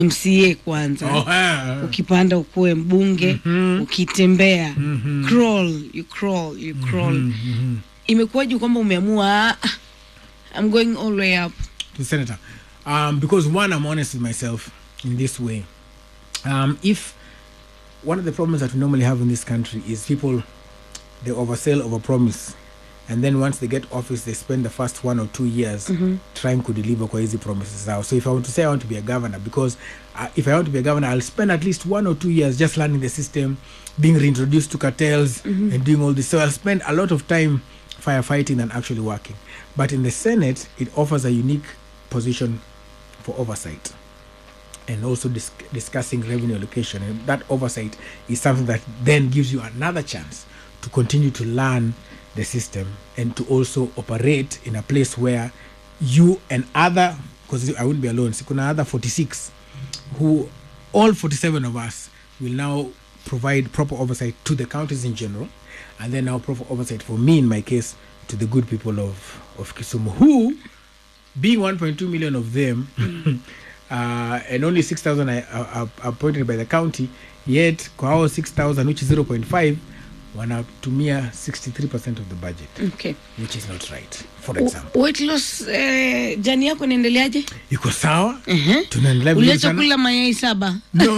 mca kwanza Oh, ah. ukipanda ukuwe mbunge Mhm. ukitembea Mhm. crawl you crawl you crawl Mhm. imekuwaje kwamba umeamua "Ah, I'm going all the way up to senator um, because one i'm honest with myself in this way um, if one of the problems that we normally have in this country is people they oversell overpromise and then once they get office they spend the first one or two years trying to deliver kwa hizi promises zao so if i want to say i want to be a governor because uh, if i want to be a governor i'll spend at least one or two years just learning the system being reintroduced to cartels and doing all this so i'll spend a lot of time firefighting than actually working but in the senate it offers a unique position for oversight and also dis- discussing revenue allocation. And that oversight is something that then gives you another chance to continue to learn the system and to also operate in a place where you and other, because I wouldn't be alone, so kuna other 46 who, all 47 of us, will now provide proper oversight to the counties in general, and then now proper oversight for me, in my case, to the good people of, of Kisumu, who being 1.2 million of them uh, and only 6000 are, are, are appointed by the county yet kwa hao 6000 which is 0.5 wanatumia 63% of the budget okay. which is not right for U- example weight loss eh, jani yako inaendeleaje iko sawa Mhm. tunaendelea vizuri uliacha sana kula mayai saba No,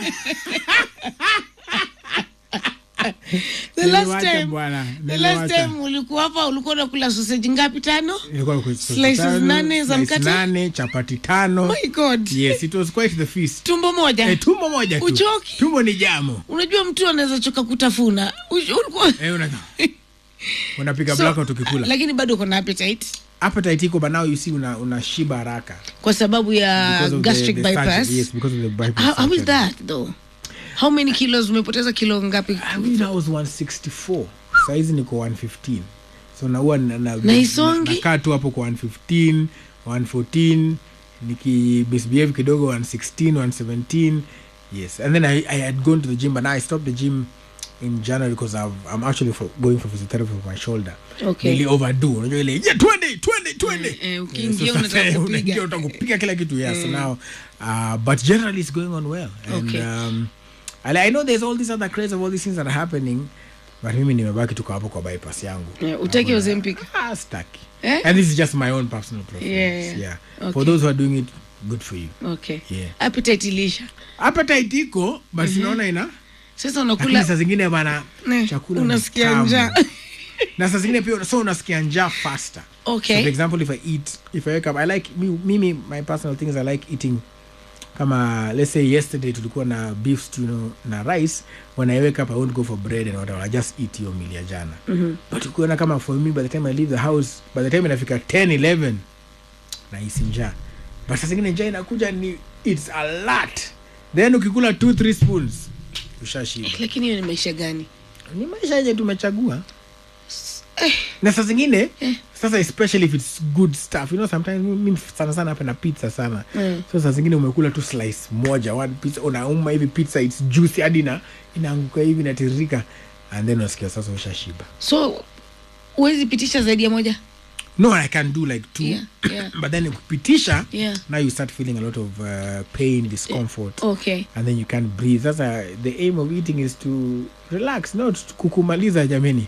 the last Niliwacha time bwana, the last niliwacha. time ulikuwa hapa ulikuwa unakula sausage ngapi tano Ilikuwa kwa Slices tano, nane za slice mkate? nane chapati tano my god yes it was quite the feast tumbo moja eh, tumbo moja tu Uchoki? tumbo ni jamo unajua mtu anaweza choka kutafuna Uj- ulikuwa eh, una, unapiga So, blackout ukikula lakini bado uko na appetite appetite iko but now you see una, una shiba haraka kwa sababu ya Because of gastric the, the bypass surgery. Yes, because of the bypass. how, how is surgery. that though how many kilos umepoteza kilo ngapi I mean, I was 164 saizi niko 115 so naua na, na, Na isongi? nakaa tu hapo kwa 115 114 nikibisbehave kidogo 116 117 yes and then I, I had gone to the gym but now I stopped the gym in January because I've, I'm actually for, going for physiotherapy for my shoulder Okay. Nili overdo unajua ile yeah, twende twende twende Eh, eh, Yeah, ukiingia so unataka sasa, kupiga. unaingia unataka kupiga kila kitu yeah so now uh, but generally it's going on well and Okay. um, I, I know there's all these other craze of all these things that are happening but mimi nimebaki tuko hapo kwa bypass yangu Yeah, utaki Hakuna- Ozempic? ah, staki Eh? and this is just my own personal preference Yeah, yeah, okay. for those who are doing it good for you okay Yeah. appetite ilisha appetite iko but sinaona ina sasa lakini unakula saa zingine bana Ne, chakula ni unasikia tamu. njaa. na saa zingine pia so unasikia njaa faster Okay. so for example if i eat if i wake up i like mi- mimi my personal things i like eating kama let's say yesterday tulikuwa na beef stew you know, na rice when i wake up i won't go for bread and whatever i just eat hiyo meal ya jana mm-hmm. but ukiona kama for me by the time i leave the house by the time inafika 10 11 nahisi njaa but saa zingine njaa inakuja ni it's a lot then ukikula 2 3 spoons ushashiba lakini hiyo ni maisha gani ni maisha yenye tumechagua na saa zingine sasa especially if it's good stuff you know sometimes mi mi sana sana hapa na pizza sana Mm. so saa zingine umekula tu slice moja one pizza unauma hivi pizza it's juicy hadi na inaanguka hivi inatiririka and then unasikia sasa ushashiba so huwezi pitisha zaidi ya moja no i can do like two Yeah, yeah. but then kupitisha Yeah. now you start feeling a lot of uh, pain discomfort okay and then you can't breathe sasa the aim of eating is to relax not kukumaliza jameni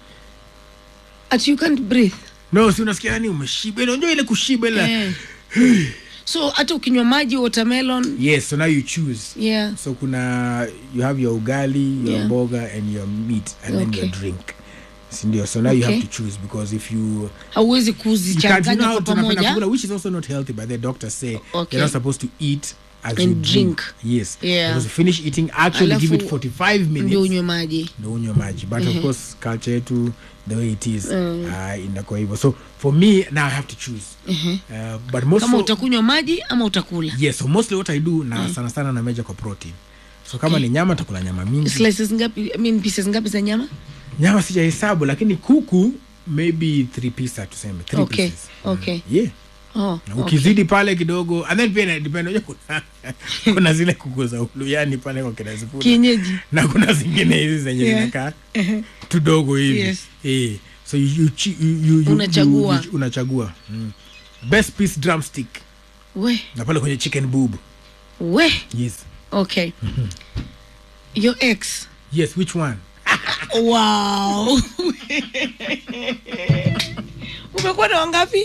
at you can't breathe no si unasikia yani umeshiba Ile unajua ile kushiba ile eh. so hata ukinywa maji watermelon yes so now you choose yeah so kuna you have your ugali your Yeah. mboga and your meat and then Okay. your drink sindio so now you have Okay. to choose because if you hauwezi you can't you kuzichanganya know how kwa tunapenda pamoja kula which is also not healthy but the doctors say Okay. you're not supposed to eat as And you drink. yes Yeah. because you finish eating actually give it Alafu 45 ndio minutes unywe maji ndo unywe maji but of course culture yetu the way it is uh, inakuwa hivyo so for me now i have to choose uh, but most kama for- utakunywa maji ama utakula yes so mostly what i do na sana sana na meja kwa protein so kama Okay. ni nyama takula nyama mingi slices ngapi I mean pieces ngapi za nyama nyama sijahesabu lakini kuku maybe three pisa tuseme three Okay, pieces okay. yeah oh, na okay. ukizidi pale kidogo and then pia inadepend unajua kuna, kuna zile kuku za uluyani pale kwa kina Sifuna. kienyeji na kuna zingine hizi zenye Yeah. zinakaa tudogo hivi Yes. eh, so you, you, chi- you, you, you, Unachagua. you, you, unachagua mm. best piece drumstick we na pale kwenye chicken boob we yes okay your ex yes which one wow umekuwa na wangapi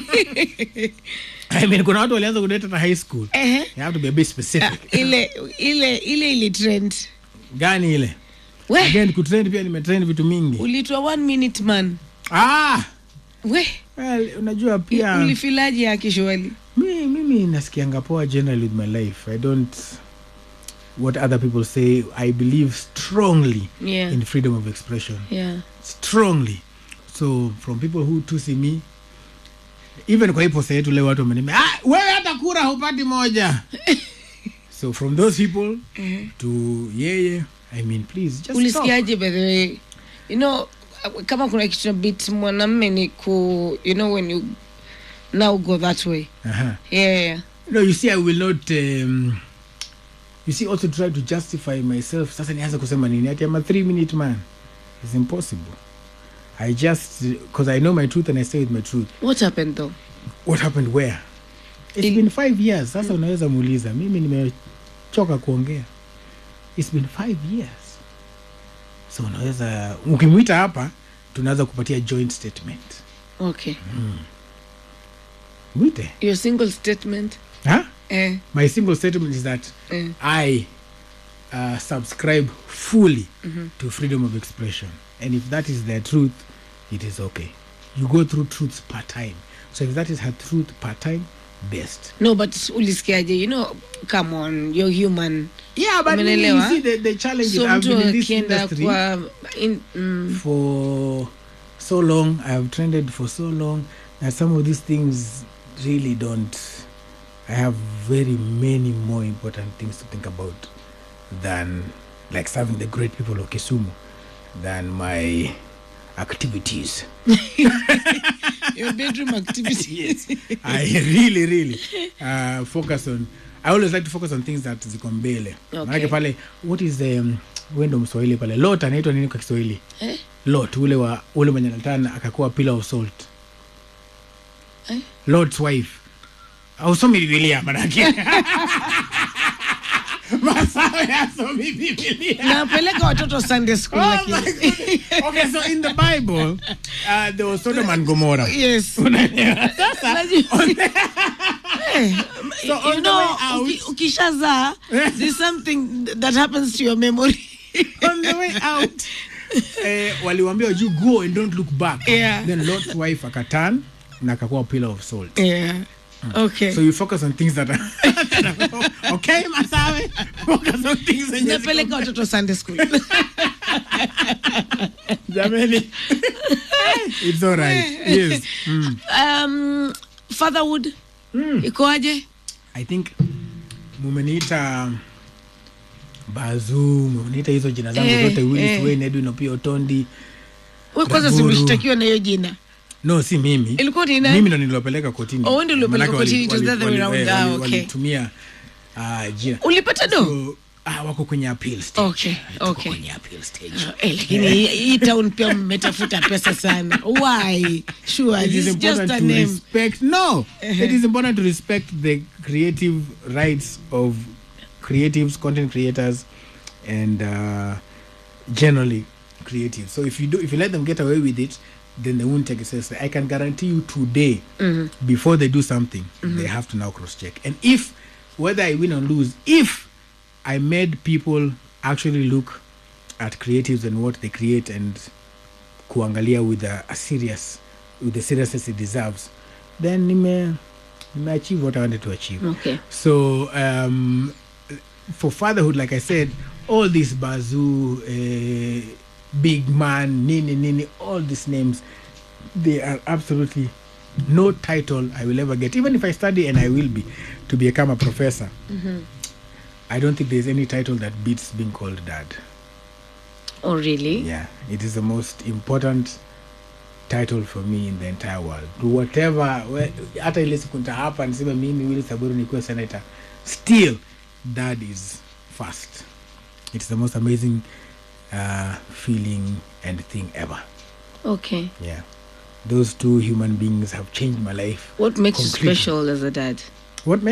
I mean, kuna watu walianza kudate hata high school Ehe. you have to be a bit Ah, specific ile ile ile ili trend gani ile we again kutrend pia nimetrend vitu mingi ulitwa one minute man ah we well, unajua pia ulifilaji akishwali mi, mimi nasikianga poa generally with my life i don't what other people say i believe strongly yeah in freedom of expression yeah strongly so from people who to see me even kwa hii posa yetu leo watu wamenemea ah, wewe hata kura hupati moja so from those people to yeye i mean please just talk. ulisikiaje by the way you know kama kuna kitu na bit mwanamme ni ku you know when you now go that way Aha. yeah, yeah. no you see i will not um, you see also try to justify myself sasa nianze kusema nini ati i'm a three minute man it's impossible i just because i know my truth and i stay with my truth what happened though what happened where it's Il- been five years sasa unaweza muuliza mimi nimechoka kuongea it's been five years so unaweza ukimwita hapa tunaweza kupatia joint statement okay mwite your single statement huh? eh, my single statement is that eh. I uh, subscribe fully to freedom of expression. And if that is their truth, it is okay. You go through truths part time. So if that is her truth part time, best. no but ulisikiaje you know come on you're human Yeah, but really, you Umenelewa? see the, the challenge is so I've mtu been in this akienda industry kwa in, mm, for so long. I have trended for so long that some of these things really don't. I have very many more important things to think about than like serving the great people of Kisumu than my activities. your bedroom activities I really, really uh, focus on. I always like to focus on things that ziko mbele. Okay. Maanake pale, what is the um, wendo mswahili pale? Lot anaitwa nini kwa Kiswahili? eh? Lot ule wa ule mwenye natana akakuwa pillar of salt. Eh? Lot's wife. Ausomi Biblia manake. Masawe asomi Biblia. napeleka watoto sunday school Oh lakini. my goodness. Okay, so in the Bible, uh, there was Sodom and Gomorrah. yes Unaelewa? Sasa, Najua- Eh, So you on the know, way out- uki- ukishazaa there's something that happens to your memory on the way out eh, waliwambia you go and don't look back Yeah. then lot's wife akatan na akakuwa pillar of salt yeah okay so you focus on things that are okay masawe focus on things zenye ziko- napeleka watoto sunday school jameni it's all right yes mm. um, fatherhood ikoaje i think mumeniita bazu mumeniita hizo jina zangu Eh, zote willis eh. wayne edwin opio tondi we kwanza Raburu. simeshtakiwa na hiyo jina no si mimi ilikuwa ni nani? mimi ndo niliwapeleka kotini Oh, wewe ndio uliopeleka Manake kotini, it was the other way around. Ah, okay. walitumia uh, jina ulipata do so, ah, wako kwenye appeal stage Okay, Tuko okay. kwenye appeal stage Eh, lakini hii- hii town pia mmetafuta pesa sana why sure it is this is just important a to name respect no it is important to respect the creative rights of creatives content creators and uh, generally creative so if you do if you let them get away with it then they won't take it seriously i can guarantee you today before they do something they have to now cross check and if whether i win or lose if i made people actually look at creatives and what they create and kuangalia with a, a serious with the seriousness it deserves then nime nime achieve what i wanted to achieve okay so um, for fatherhood like i said all these bazoo uh, big man nini nini all these names they are absolutely no title i will ever get even if i study and i will be to become a professor i don't think there's any title that beats being called dad oh really yeah it is the most important title for me in the entire world whatever we- hata ile siku nita hapa niseme mimi wili saburu nikuwe senator still that is first it's the most amazing uh, feeling and thing ever okay yeah those two human beings have changed my life what makes you Completely. special as a dad what makes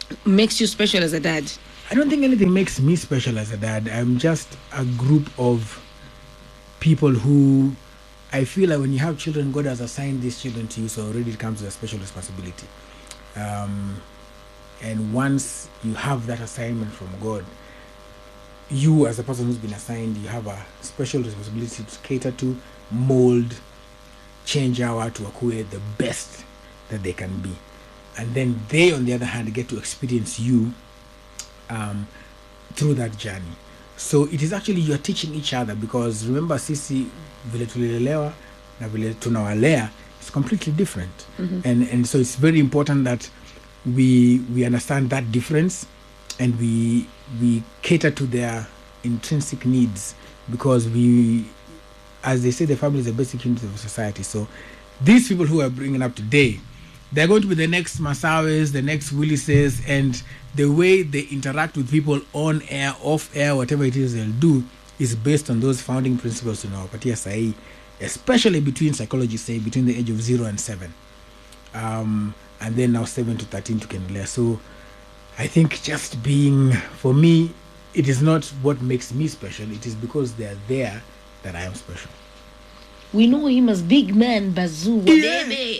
makes you special as a dad I don't think anything makes me special as a dad. I'm just a group of people who I feel like when you have children, God has assigned these children to you, so already it comes with a special responsibility. Um, and once you have that assignment from God, you as a person who's been assigned, you have a special responsibility to cater to, mold, change our to acquire the best that they can be. And then they, on the other hand, get to experience you um, through that journey so it is actually you're teaching each other because remember sisi vile tulilelewa na vile tunawalea is completely different and, and so it's very important that we we understand that difference and we we cater to their intrinsic needs because we as they say the family is the basic unit of society so these people who are bringing up today they're going to be the next Masawis, the next Willises, and the way they interact with people on air, off air, whatever it is they'll do, is based on those founding principles in our Patia Sai, especially between psychology, say, between the age of zero and seven. Um, and then now seven to 13 to Kenlea. So I think just being, for me, it is not what makes me special, it is because they're there that I am special. we know him as big man bazoo baby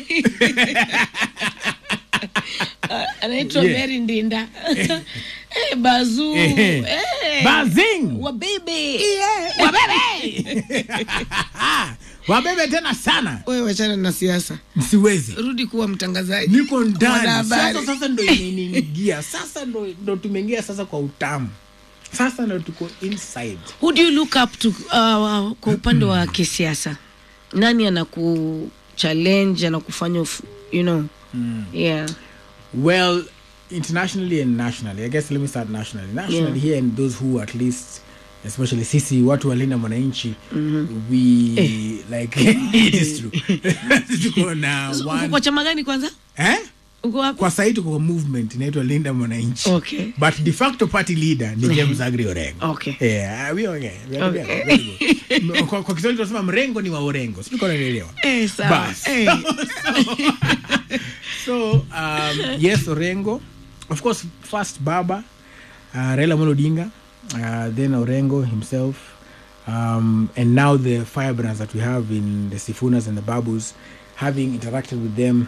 Uh, anaitwa Yeah. mary ndinda Eh, bazoo Eh. Eh. Bazing! wa baby Wabebe! Wabebe tena sana. wewe wachana na siasa Siwezi. rudi kuwa mtangazaji Niko ndani. Mwanahabari. Sasa sasa ndo imeniingia. Sasa ndo ndo tumeingia sasa kwa utamu. Sasa ndo tuko inside. who do you look up to uh, kwa upande wa kisiasa nani anaku challenge anakufanya uf- you know yeah Well, internationally and nationally. I guess let me start nationally. Nationally Yeah. here and those who at least especially sisi watu walinda mwananchi we like it is true tuko na uko one kwa chama gani kwanza eh uko wapi kwa sahii tuko kwa movement inaitwa linda mwananchi okay but de facto party leader ni james agri orengo okay Yeah, we okay. We are Okay. together. Very good. kwa, kwa kiswahili tunasema mrengo ni wa orengo sijui kama unaelewa eh sawa Bas. eh so um, yes orengo of course first baba uh, raila Amolo odinga uh, then orengo himself um, and now the firebrands that we have in the sifunas and the babus having interacted with them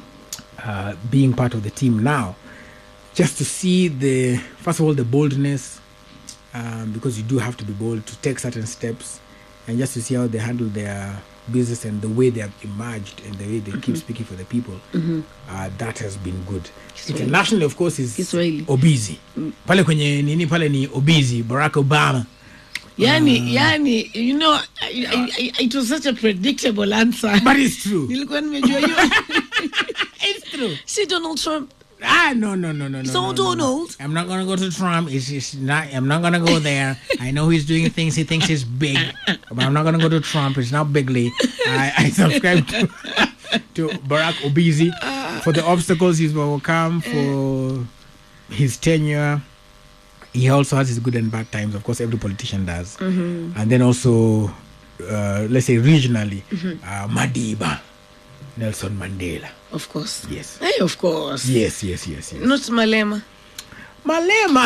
uh, being part of the team now just to see the first of all the boldness um, because you do have to be bold to take certain steps and just to see how they handle their business and the way they have emerged and the way they keep speaking for the people uh, that has been good Kiswahili. internationally of course is Kiswahili. obizi pale kwenye nini pale ni obizi barack obama yani yani you know I, I, I, it was such a predictable answer but it's true nilikuwa nimejua hiyo it's true si donald trump Ah no no no no no. So no, no, Donald- No. I'm not gonna go to Trump. It's, it's not. I'm not gonna go there. I know he's doing things he thinks is big, but I'm not gonna go to Trump. It's not bigly. I, I subscribe to, to Barack Obese for the obstacles he's overcome for his tenure. He also has his good and bad times. Of course, every politician does. And then also, uh, let's say regionally, uh, Madiba, Nelson Mandela. of course Yes. hey, of course Yes, yes, yes, yes. not malema Malema.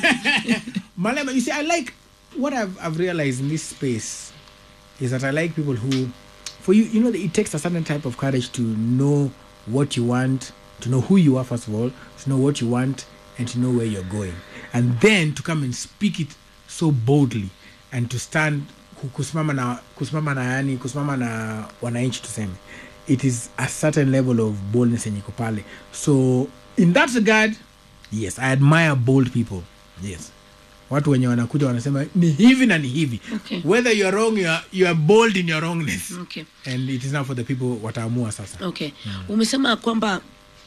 Malema. You see, I like what I've, I've realized in this space is that I like people who, for you, you know, it takes a certain type of courage to know what you want, to know who you are, first of all, to know what you want, and to know where you're going. And then to come and speak it so boldly and to stand ku- kusimama na kusimama na yani kusimama na wananchi tuseme it is a certain level of boldness yenye iko pale so in that regard yes i admire bold people yes watu wenye wanakuja wanasema ni hivi na ni hivi Okay. whether you are wrong you are, you are bold in your wrongness okay and it is now for the people wataamua sasa okay umesema kwamba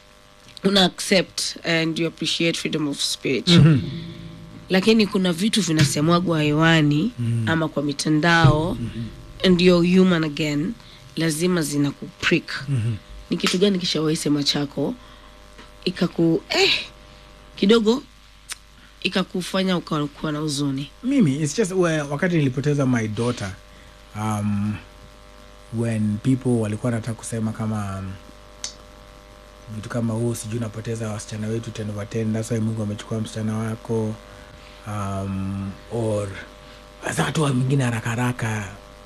una accept and you appreciate freedom of speech lakini kuna vitu vinasemwagwa hewani ama kwa mitandao and you're human again lazima zina kuprik ni kitu gani kishawahi sema chako ikaku eh, kidogo ikakufanya ukakuwa na huzuni mimi it's just well, wakati nilipoteza my daughter um, when people walikuwa nataka kusema kama um, vitu kama huu sijui unapoteza wasichana wetu 10 over 10 that's why mungu amechukua msichana wako um, or hasa watu wa mwingine haraka haraka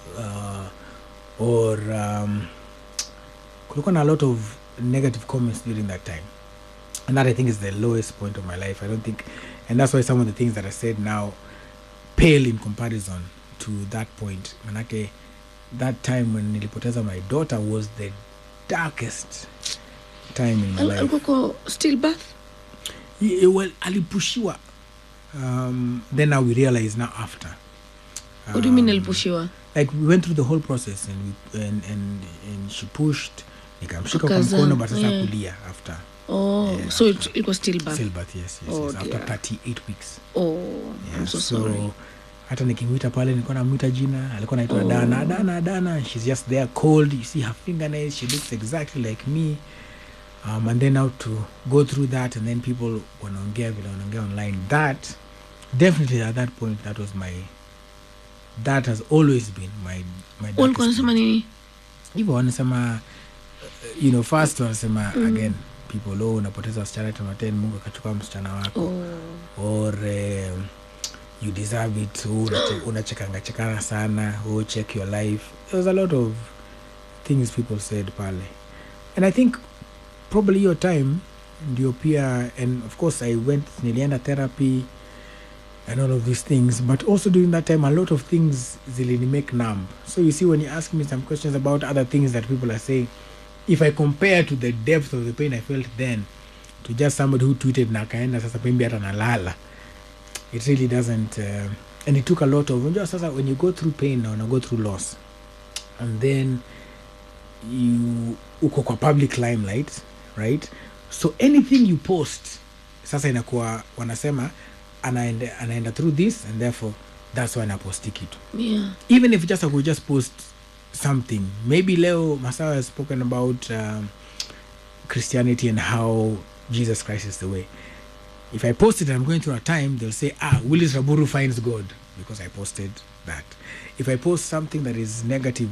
uh, or um, kulikuwa na a lot of negative comments during that time and that i think is the lowest point of my life i don't think and that's why some of the things that i said now pale in comparison to that point manake that time when nilipoteza my daughter was the darkest time in my Al- life alikuwa kwa stillbirth Ye- well alipushiwa um, then now we realize now after what do you mean Um, alipushiwa like we went through the whole process and, we, and, and, and she pushed nikamshika kwa Akazaa, mkono but sasa yeah. kulia after oh Yeah, so it, after. it was stillbirth stillbirth yes, yes, Oh, yes after dear. 38 weeks oh yeah, i'm so, sorry hata nikimwita pale nilikuwa namwita jina alikuwa naitwa Oh. dana dana dana she's just there cold you see her fingernails she looks exactly like me um, and then now to go through that and then people wanaongea vile wanaongea online that definitely at that point that was my that has always been my my walikuwa darkest wanasema point. nini hivyo wanasema uh, you know first wanasema again people oh unapoteza wasichana tematen mungu akachukua msichana wako oh or um, you deserve it oh, unache- unachekanga chekana sana oh, check your life there was a lot of things people said pale and i think probably your time ndio pia and of course i went nilienda therapy and all of these things but also during that time a lot of things zilini make numb so you see when you ask me some questions about other things that people are saying if i compare to the depth of the pain i felt then to just somebody who tweeted na akaenda sasa maybe hata nalala it really doesn't uh, and it took a lot of unajua sasa when you go through pain na una go through loss and then you uko kwa public limelight right so anything you post sasa inakuwa wanasema anaenda, anaenda through this and therefore that's why anaposti kitu yeah even if just I could just post something maybe leo masawa has spoken about um, christianity and how jesus christ is the way if i post it and i'm going through a time they'll say ah willis raburu finds god because i posted that if i post something that is negative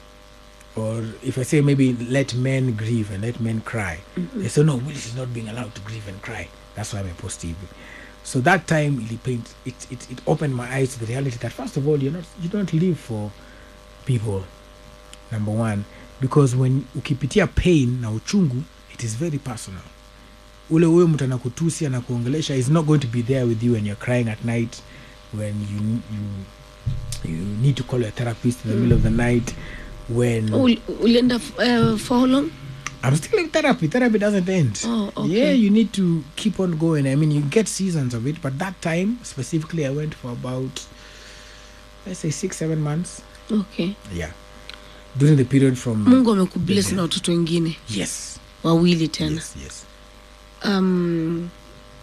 or if i say maybe let men grieve and let men cry they say no willis is not being allowed to grieve and cry that's why i post TV. so that time it paint it, it it opened my eyes to the reality that first of all you're not you don't live for people number one because when ukipitia pain na uchungu it is very personal ule huyo mtu anakutusi anakuongelesha is not going to be there with you when you're crying at night when you you you need to call your therapist in the middle of the night when oh, uli- ulienda uh, for how long I'm still in therapy. Therapy doesn't end. Oh, okay. Yeah, you need to keep on going. I mean, you get seasons of it, but that time specifically, I went for about, let's say, six, seven months. okay Yeah. During the period from. mungu amekubless Yeah. na watoto wengine Yes. wawili tena Yes, yes. um,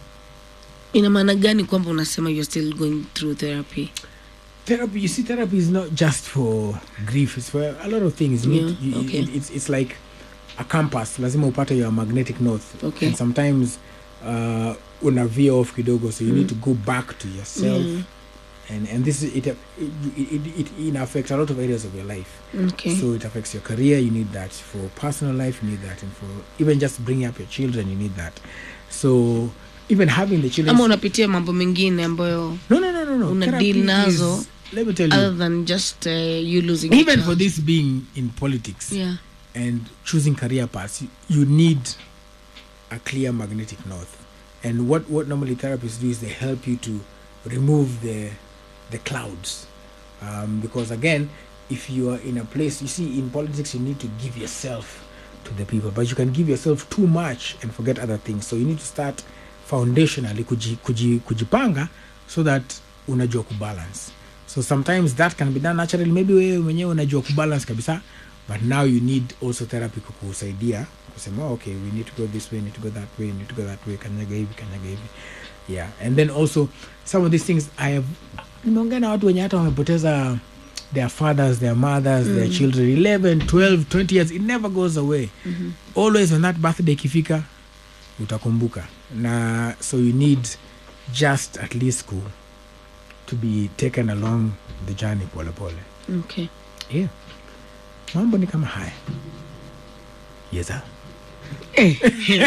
ina maana gani kwamba unasema you're still going through therapy Therapy, you see, therapy is not just for grief, it's for a lot of things. You need, Yeah, you, okay. it, it's, it's like a compass. Lazima upate your magnetic north. Okay. And sometimes uh, una veer off kidogo, so you need to go back to yourself. Yeah. and and this is it it, it, it, it affects a lot of areas of your life okay so it affects your career you need that for personal life you need that and for even just bringing up your children you need that so even having the children ama unapitia mambo mengine ambayo no no no no no una Therapy deal nazo is- let me tell other you than just uh, you losing your even child. for this being in politics yeah and choosing career paths you, you need a clear magnetic north and what what normally therapists do is they help you to remove the the clouds um, because again if you are in a place you see in politics you need to give yourself to the people but you can give yourself too much and forget other things so you need to start foundationally kuji, kuji, kujipanga so that unajua kubalance so sometimes that can be done naturally maybe wewe mwenyewe unajua kubalance kabisa but now you need also therapy kukusaidia kusema oh, okay we need to go this way need to go that way need to go that way kanyaga hivi kanyaga hivi yeah and then also some of these things i have nimeongea na watu wenye hata wamepoteza their fathers their mothers their children 11 12 20 years it never goes away always when that birthday ikifika utakumbuka na so you need just at least ku, to be taken along the journey pole pole okay yeah mambo ni kama haya yesa Eh.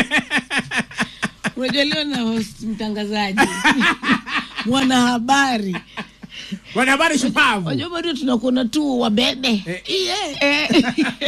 unajua leo na host mtangazaji mwanahabari wanahabari shupavu unajua bado tunakuona tu wabebe Eh. Eh.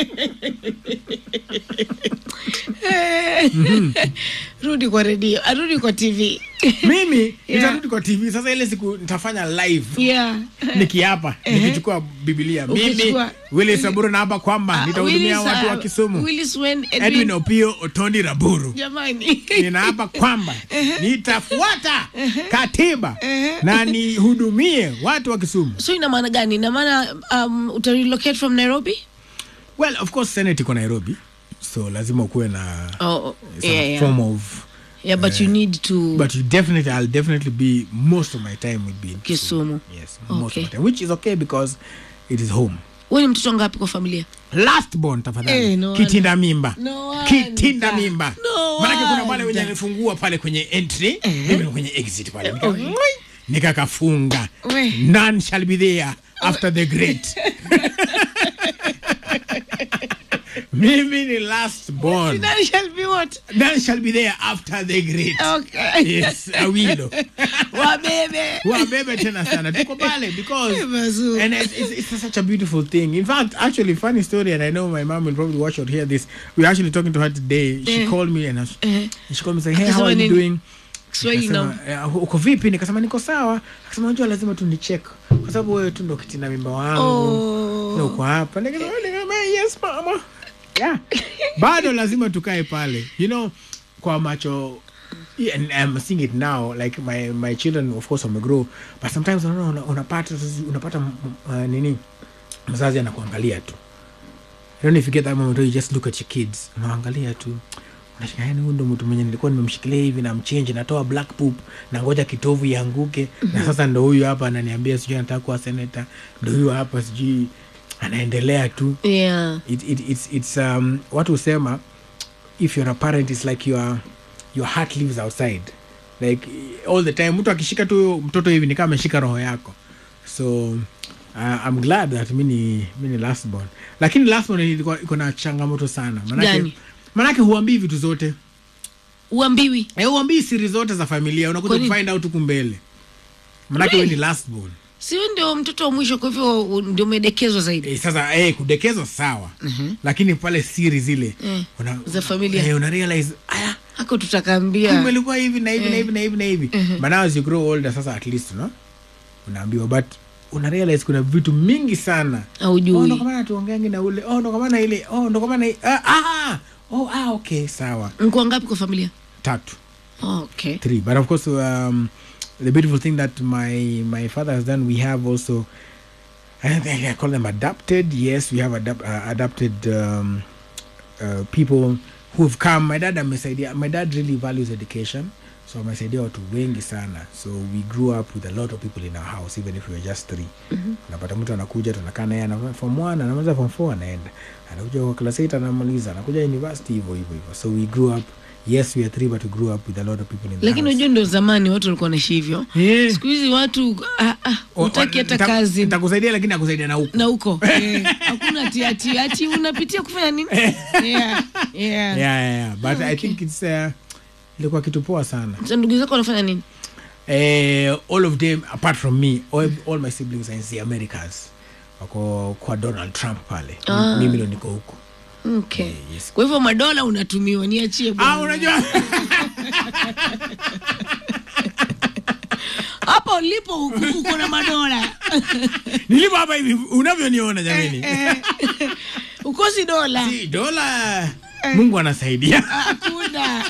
Eh. rudi kwa redio arudi kwa tv mimi Yeah. nitarudi kwa tv sasa ile siku nitafanya live yeah. nikiapa nikichukua bibilia mimi Ukichukua- wili saburu naapa kwamba Ah, nitahudumia Willis, watu ah, wa kisumu Willis Wen, Edwin, edwin opio otondi raburu jamani ninaapa kwamba nitafuata katiba na nihudumie watu wa kisumu so ina maana gani ina maana um, utarelocate from nairobi well of course senate iko nairobi so lazima ukuwe na oh, some yeah, yeah. form of yeah but you need to but you definitely i'll definitely be most of my time will be in Kisumu. yes most Okay. of my time which is okay because it is home wewe ni mtoto ngapi kwa familia last born tafadhali Eh, no kitinda mimba No wonder. kitinda mimba No manake kuna wale wonder. wenye alifungua pale kwenye entry mimi ni kwenye exit pale Nika- okay. nikakafunga We. none shall be there after the great mimi ni last born That shall be what none shall be there after the great okay yes awilo wabebe wabebe tena sana tuko pale because Mazuri. and it's, it's, it's such a beautiful thing in fact actually funny story and i know my mom will probably watch or hear this we were actually talking to her today she Eh. called me and, I was- Eh. she called me saying hey how Akasema are you nini? doing Kiswahili na Nikasema, "Eh, uko vipi nikasema niko sawa akasema unajua lazima tu nicheck kwa sababu wewe tu ndo kitina mimba wangu Oh. na uko hapa nikasema nikasema, yes mama yeah bado lazima tukae pale you know kwa macho yeah, and I'm seeing it now like my my children of course wamegrow but sometimes unaona una- unapata unapata mm, uh, nini mzazi anakuangalia tu I don't know if you get that moment where you just look at your kids unaangalia tu unashika yani huyu ndo mtu mwenye nilikuwa nimemshikilia hivi na mchenji natoa black poop na ngoja kitovu ianguke na sasa ndo huyu hapa ananiambia sijui anataka kuwa senata ndo huyu hapa sijui anaendelea tu yeah it, it, it's, it's um, watu husema if you're a parent it's like your, your heart lives outside like all the time mtu akishika tu mtoto hivi ni kama ameshika roho yako so uh, i'm glad that mi ni mi ni last born lakini last born ilikuwa iko na changamoto sana manake, Gani? manake huambii vitu zote uambiwi Eh, huambii siri zote za familia unakuja Kwa nini? kufind out huku mbele manake we ni last born siwe ndio mtoto wa mwisho kwa hivyo u- ndio umedekezwa zaidi Eh, sasa eh, kudekezwa sawa lakini pale siri zile Eh, una, za familia. eh, una realize aya hako tutakaambia kumbe ilikuwa hivi na hivi na hivi na hivi na hivi but now as you grow older sasa at least no unaambiwa but una realize kuna vitu mingi sana oh, ndo aujui kwa maana tuongeangi na ule oh, ndo kwa maana ile oh, ndo kwa maana i- ah, ah, oh, ah, okay sawa mko ngapi kwa familia tatu oh, okay three but of course um, the beautiful thing that my my father has done we have also I, think I call them adapted yes we have adapt, uh, adapted um, uh, people who've come my dad amesaidia my dad really values education so amesaidia watu wengi sana so we grew up with a lot of people in our house even if we were just three unapata mtu anakuja tunakaa naye ana form one anamaliza form four anaenda anakuja kwa class eight anamaliza anakuja university hivyo hivyo hivyo so we grew up yes we are three but we grew up with a lot of people in the lakini house. unajua ndio zamani watu walikuwa naishi hivyo Yeah. siku hizi watu ah, ah, O- hutaki o- hata nita- kazi nitakusaidia lakini akusaidia na huku na huko Eh, hakuna ati ati ati unapitia kufanya nini yeah, yeah. yeah, yeah, yeah. but i think it's uh, ilikuwa kitu poa sana Sasa ndugu zako wanafanya nini eh, all of them apart from me all, all my siblings are in the americas wako kwa donald trump pale Ah. mimi ndo niko huku okay Eh, yes. kwa hivyo madola unatumiwa niachie ah, bwana. unajua hapa ulipo huku uko na madola nilipo hapa hivi unavyoniona jamani ukosi dola si dola mungu anasaidia hakuna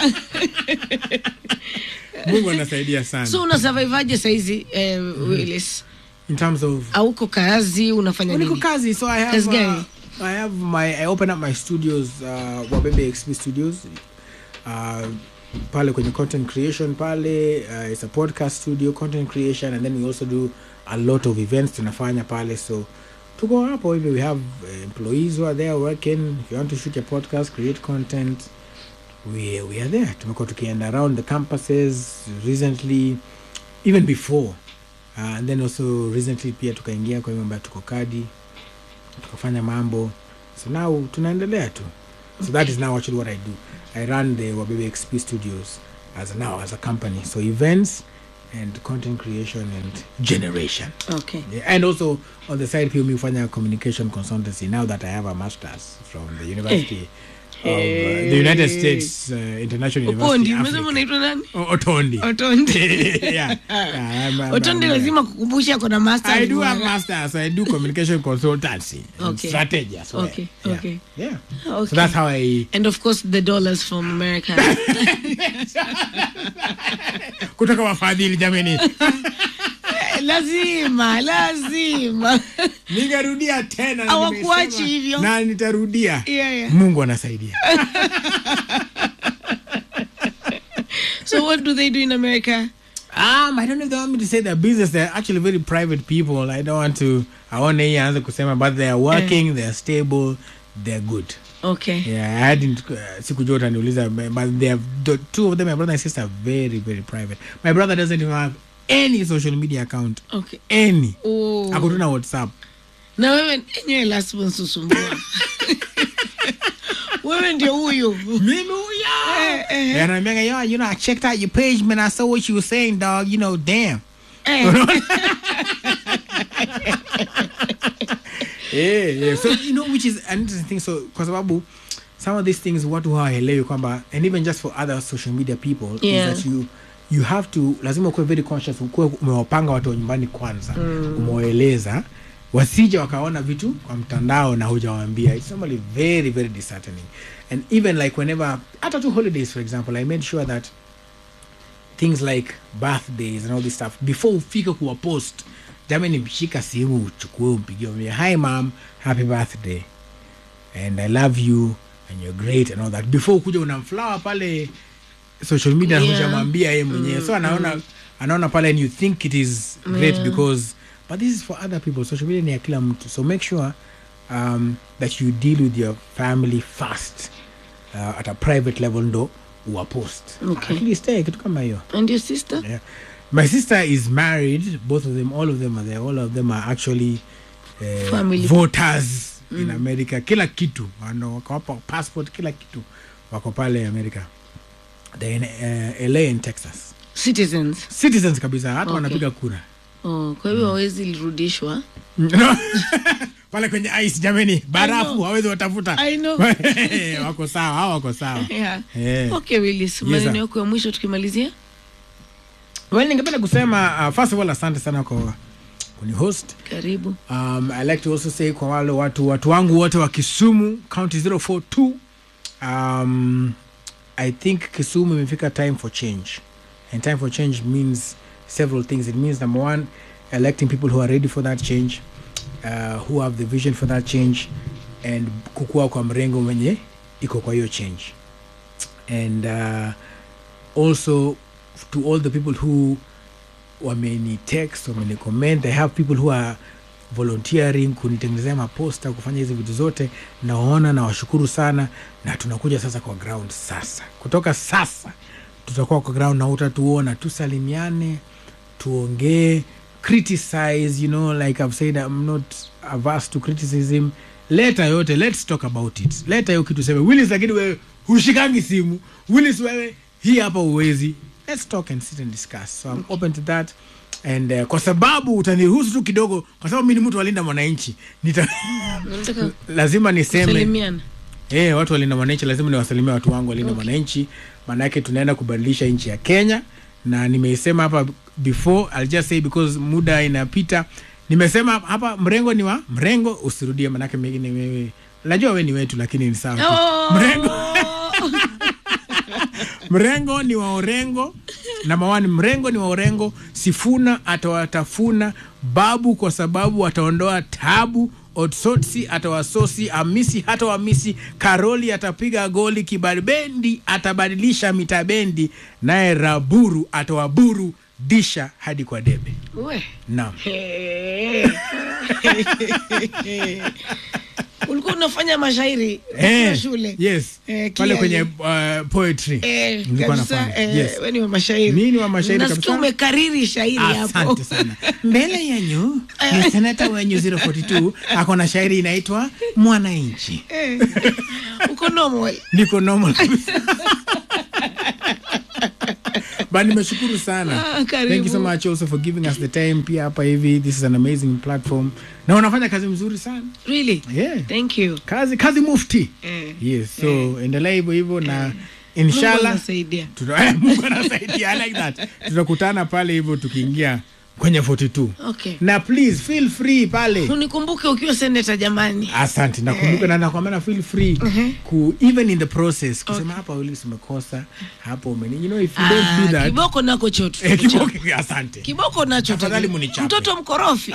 mungu anasaidia sana so una survivaje saizi eh, Willis in terms of auko kazi unafanya niko nini kazi so i have Kazi uh, gani? i have my i open up my studios uh, wabebe xp studios uh, pale kwenye content creation pale uh, it's a podcast studio content creation and then we also do a lot of events tunafanya pale so tuko hapo hivi we have uh, employees who are there working if you want to shoot a podcast create content we, we are there tumekuwa tukienda around the campuses recently even before uh, and then also recently pia tukaingia kwa hiyo mambo ya tuko kadi tukafanya mambo so now tunaendelea tu So that is now actually what I do. I run the Wabebe XP Studios as now as a company. So events and content creation and generation. okay Yeah, and also on the side pia mi hufanya communication consultancy now that I have a masters from the University of uh, the United States uh, International upondi University umesema Africa. unaitwa nani O- Otondi. otonde yeah. yeah I'm, I'm, otonde I'm, lazima kukumbusha kona master I do bwana. have masters. I do communication consultancy and Okay. strategy as well. Okay, Yeah. okay. Yeah. Okay. So that's how I and of course the dollars from america kutoka wafadhili jameni. lazima lazima Ningerudia tena na Hawakuachi nimesema hivyo. na nitarudia. Yeah, yeah. Mungu anasaidia. so what do they do in america Um, I don't know if they want me to say their business. They're actually very private people. I don't want to. I want to answer kusema, but they are working. They are stable. They are good. okay Yeah, I hadn't. Uh, sikujua utaniuliza, but they have the two of them. My brother and sister are very, very private. My brother doesn't even have any social media account. okay Any. oh. Akutuna WhatsApp. na wewe enyewe lazima nsusumbua wewe ndio huyu Mimi huyo. Eh, eh. And I'm like, yo, you know, I checked out your page, man. I saw what you were saying, dog. You know, damn. Eh, yeah, yeah. So you know, which is an interesting thing. So kwa sababu some of these things watu hawaelewi kwamba and even just for other social media people Yeah. is that you you have to lazima ukuwe very conscious ukuwe umewapanga watu wa nyumbani kwanza mm. umewaeleza wasije wakaona vitu kwa mtandao na hujawaambia it's normally very very disheartening and even like whenever hata tu holidays for example i made sure that things like birthdays and all this stuff before ufike kuwa post jamani mshika simu uchukue umpigie umwambie, hi mam happy birthday and i love you and you're great and all that before ukuja unamflower pale social media Yeah. yeah. hujamwambia yeye mwenyewe so anaona anaona pale and you think it is great Yeah. because but this is for other people social media ni ya kila mtu so make sure um, that you deal with your family first uh, at a private level ndo uwapost Okay. at least eh, kitu kama hiyo and your sister yeah. My sister is married. Both of them, all of them are there. All of them are actually uh, Family. voters in America. Kila kitu. Wano wakawapa passport kila kitu. Wako pale America. They're in uh, LA and Texas. citizens Citizens kabisa. Hata Okay. wanapiga kura. oh, kwa hivyo hawezi lirudishwa No. pale kwenye ice jameni. I Barafu know. hawezi watafuta. I know. wako sawa. Hao wako sawa. yeah. Yeah. okay willis Yes, maneno sir. yako ya mwisho tukimalizia Well, ningependa kusema uh, first of all asante sana kwa kunihost. karibu Um, I like to also say kwa wale watu watu wangu wote wa Kisumu county 042 um, I think Kisumu imefika time for change and time for change means several things it means number one electing people who are ready for that change uh, who have the vision for that change and kukua kwa mrengo mwenye iko kwa hiyo change and uh, also to all the people who wameni text wameni comment i have people who are volunteering kunitengenezea maposta kufanya hizi vitu zote nawaona na washukuru sana na tunakuja sasa kwa ground sasa kutoka sasa tutakuwa kwa ground na utatuona tusalimiane tuongee criticize you know like i've said i'm not averse to criticism leta yote let's talk about it leta hiyo kitu seme willis lakini wewe hushikangi simu willis wewe hii hapa uwezi let's talk and sit and discuss so i'm open to that and uh, kwa sababu utaniruhusu tu kidogo kwa sababu mi ni mtu walinda mwananchi nita nataka lazima niseme kusalimiana Eh, watu walinda mwananchi lazima niwasalimia watu wangu walinda Okay. mwananchi maanake tunaenda kubadilisha nchi ya kenya na nimeisema hapa before I'll just say because muda inapita nimesema hapa mrengo ni wa mrengo usirudie manake mengine wewe najua we ni wetu lakini ni sawa tu. Oh! mrengo mrengo ni wa orengo namba one mrengo ni wa orengo sifuna atawatafuna babu kwa sababu ataondoa tabu otsotsi atawasosi amisi hata wamisi karoli atapiga goli kibabendi atabadilisha mitabendi naye raburu atawaburu disha hadi kwa debe we naam Hey. ulikuwa unafanya mashairi Eh, ukiwa shule yes Eh, pale clearly. kwenye uh, poetry Eh, Nilikuwa kabisa, nafanya. eh, Yes. we ni wa mashairi Mimi ni wa mashairi nasikia kabisa. umekariri shairi hapo asante sana mbele yenyu ni senata wenyu 042 ako na shairi inaitwa mwananchi Eh, uko normal niko normal kabisa. but nimeshukuru sana Ah, karibu. thank you so much also for giving us the time pia hapa hivi this is an amazing platform na unafanya kazi mzuri sana really yeah thank you kazi kazi mufti Eh. yes so endelea hivyo hivyo na Mungu inshallah anasaidia. tuta- eh, Mungu anasaidia I like that tutakutana pale hivyo tukiingia kwenye 42 okay na please feel free pale unikumbuke ukiwa seneta jamani asante nakumbuka na nakwambia feel free ku even in the process kusema hapa uli umekosa hapo umeni you know if you don't do Ah, that kiboko nako chotu eh, kiboko asante kiboko nacho Tafadhali taji- munichape. mtoto mkorofi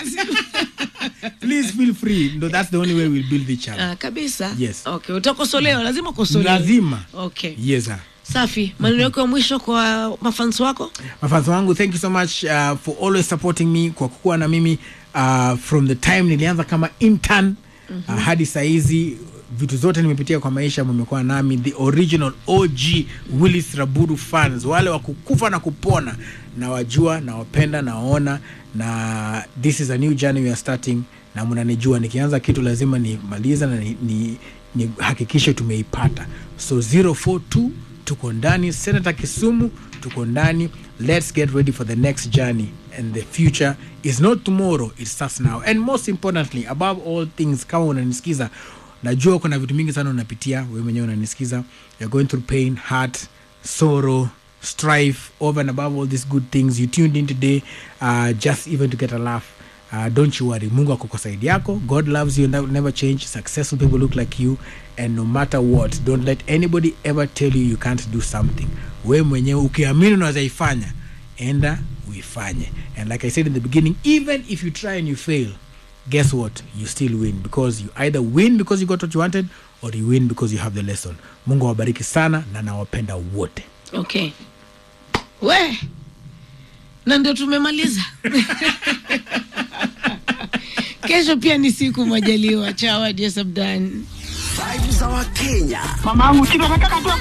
please feel free no that's the only way we'll build each other Ah, kabisa Yes. okay utakosolewa lazima ukosolewe lazima okay yes sir safi maneno yako ya mwisho kwa mafans wako mafanzi wangu thank you so much uh, for always supporting me kwa kukuwa na mimi uh, from the time nilianza kama intern uh, hadi sahizi vitu zote nimepitia kwa maisha mmekuwa nami the original og willis raburu fans wale wa kukufa na kupona nawajua nawapenda nawaona na this is a new journey we are starting na mnanijua nikianza kitu lazima nimaliza na ni, ni, ni hakikishe tumeipata so 042 tuko ndani senator kisumu tuko ndani let's get ready for the next journey and the future is not tomorrow it starts now and most importantly above all things kama unanisikiza najua kuna vitu mingi sana unapitia wewe mwenyewe unanisikiza you're going through pain heart sorrow strife over and above all these good things you tuned in today uh, just even to get a laugh uh, don't you worry mungu ako kwa side yako god loves you and that will never change successful people look like you and no matter what don't let anybody ever tell you you can't do something we mwenyewe ukiamini unaweza ifanya enda uifanye and like i said in the beginning even if you try and you fail guess what you still win because you either win because you got what you wanted or you win because you have the lesson mungu awabariki sana na nawapenda wote okay we na ndio tumemaliza kesho pia ni siku majaliwa chawa jesabdan Vibes za Wakenya. Mamangu, si nataka tu